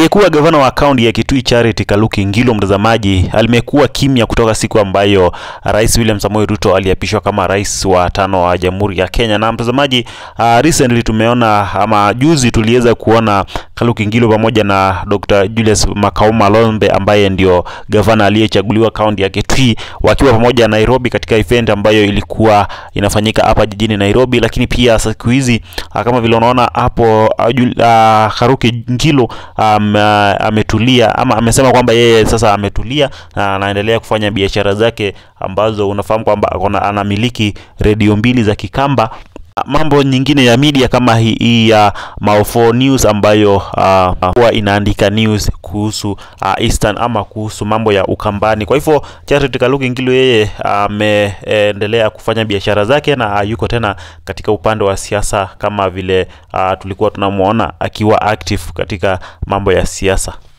Aliyekuwa gavana wa kaunti ya Kitui Charity Kaluki Ngilo, mtazamaji, alimekuwa kimya kutoka siku ambayo Rais William Samoei Ruto aliapishwa kama rais wa tano wa Jamhuri ya Kenya. Na mtazamaji, uh, recently tumeona ama juzi tuliweza kuona Kaluki Ngilo pamoja na Dr. Julius Makau Malombe ambaye ndio gavana aliyechaguliwa kaunti ya Kitui wakiwa pamoja na Nairobi katika event ambayo ilikuwa inafanyika hapa jijini Nairobi, lakini pia siku hizi uh, kama vile unaona hapo uh, uh, Kaluki Ngilo um, uh, ametulia ama amesema kwamba yeye sasa ametulia na anaendelea kufanya biashara zake ambazo unafahamu kwamba akona anamiliki redio mbili za Kikamba. Mambo nyingine ya media kama hii hii ya Maofo News ambayo uh, huwa inaandika news kuhusu uh, Eastern ama kuhusu mambo ya Ukambani. Kwa hivyo Charity Kaluki Ngilo yeye ameendelea uh, kufanya biashara zake na uh, yuko tena katika upande wa siasa kama vile uh, tulikuwa tunamuona akiwa active katika mambo ya siasa.